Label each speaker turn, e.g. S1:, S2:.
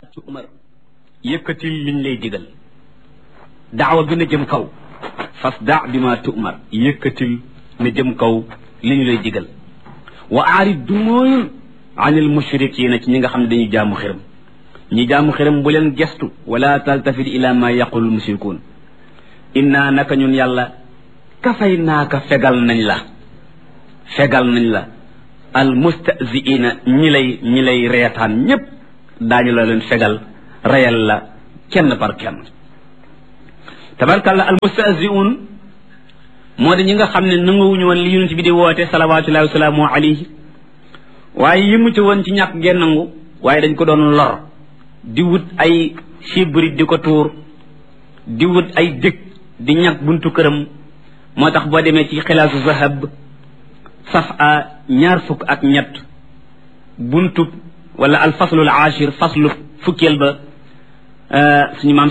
S1: tumar yëkkatil liñ lay digal daawa gën a jëm kaw fas da bi ma tumar yëkkatil na jëm kaw li ñu lay digal wa aarid du mooyul anil mushrikiina ci ñi nga xam ne dañuy jaamu xiram ñi jaamu xiram bu leen gestu wala taltafit ila ma yaqulul mushrikuun inna naka ñun yàlla kafay naaka fegal nañ la fegal nañ la al mustaziina ñi lay ñi lay reetaan ñépp daañu la leen fegal reyal la kenn par kenn tabarkàlla al mustaziun moo di ñi nga xam ne nanguwuñu woon li yonent bi di woote salawatullahi wasalaamu alayhi waaye yëmu ci woon ci ñàkk ngeen nangu waaye dañ ko doon lor di wut ay sibrit di ko tuur di wut ay dëkk di ñàkk buntu këram moo tax boo demee ci xilaasu zahab saf a ñaar fukk ak ñett buntu wala al faslul ashir faslu fukkeel ba suñu maam